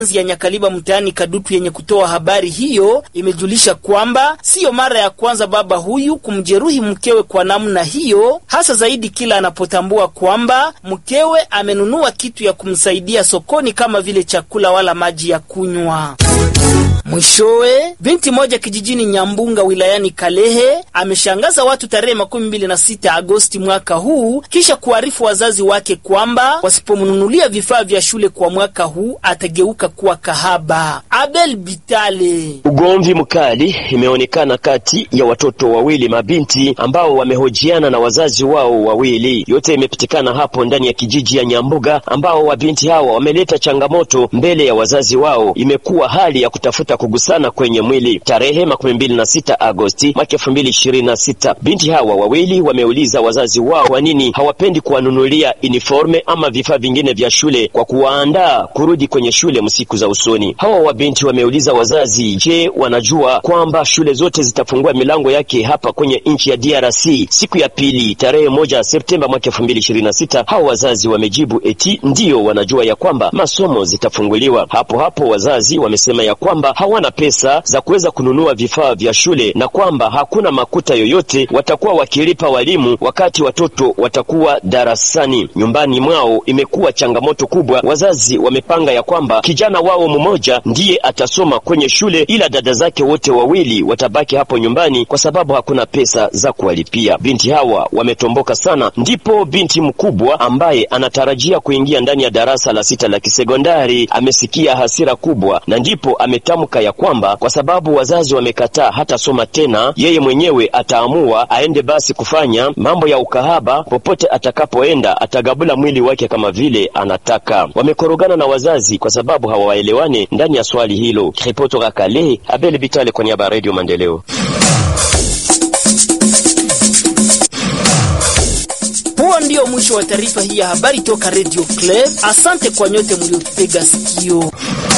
ya Nyakaliba mtaani Kadutu yenye kutoa habari hiyo imejulisha kwamba siyo mara ya kwanza baba huyu kumjeruhi mkewe kwa namna hiyo, hasa zaidi kila anapotambua kwamba mkewe amenunua kitu ya kumsaidia sokoni kama vile chakula wala maji ya kunywa. Mwishowe, binti moja kijijini Nyambunga wilayani Kalehe ameshangaza watu tarehe makumi mbili na sita Agosti mwaka huu kisha kuarifu wazazi wake kwamba wasipomnunulia vifaa vya shule kwa mwaka huu atageuka kuwa kahaba. Abel Bitale. Ugomvi mkali imeonekana kati ya watoto wawili mabinti ambao wamehojiana na wazazi wao wawili. Yote imepitikana hapo ndani ya kijiji ya Nyambuga, ambao wabinti hawa wameleta changamoto mbele ya wazazi wao. Imekuwa hali ya kutafuta kugusana kwenye mwili. Tarehe makumi mbili na sita Agosti mwaka elfu mbili ishirini na sita binti hawa wawili wameuliza wazazi wao kwa nini hawapendi kuwanunulia uniforme ama vifaa vingine vya shule kwa kuwaandaa kurudi kwenye shule msiku za usoni. Hawa wabinti wameuliza wazazi, je, wanajua kwamba shule zote zitafungua milango yake hapa kwenye nchi ya DRC siku ya pili tarehe moja Septemba mwaka elfu mbili ishirini na sita? Hawa wazazi wamejibu eti ndiyo wanajua ya kwamba masomo zitafunguliwa. Hapo hapo wazazi wamesema ya kwamba hawana pesa za kuweza kununua vifaa vya shule na kwamba hakuna makuta yoyote watakuwa wakilipa walimu wakati watoto watakuwa darasani. Nyumbani mwao imekuwa changamoto kubwa. Wazazi wamepanga ya kwamba kijana wao mmoja ndiye atasoma kwenye shule, ila dada zake wote wawili watabaki hapo nyumbani kwa sababu hakuna pesa za kuwalipia. Binti hawa wametomboka sana, ndipo binti mkubwa ambaye anatarajia kuingia ndani ya darasa la sita la kisekondari amesikia hasira kubwa, na ndipo ametamka ya kwamba kwa sababu wazazi wamekataa hata soma tena, yeye mwenyewe ataamua aende basi kufanya mambo ya ukahaba. Popote atakapoenda atagabula mwili wake kama vile anataka. Wamekorogana na wazazi kwa sababu hawaelewani ndani ya swali hilo. Ripoti toka Kalehe, Abel Bitale kwa niaba ya Radio Maendeleo. Huo ndio mwisho wa taarifa hii ya habari toka Radio Club. Asante kwa nyote mliotutega sikio.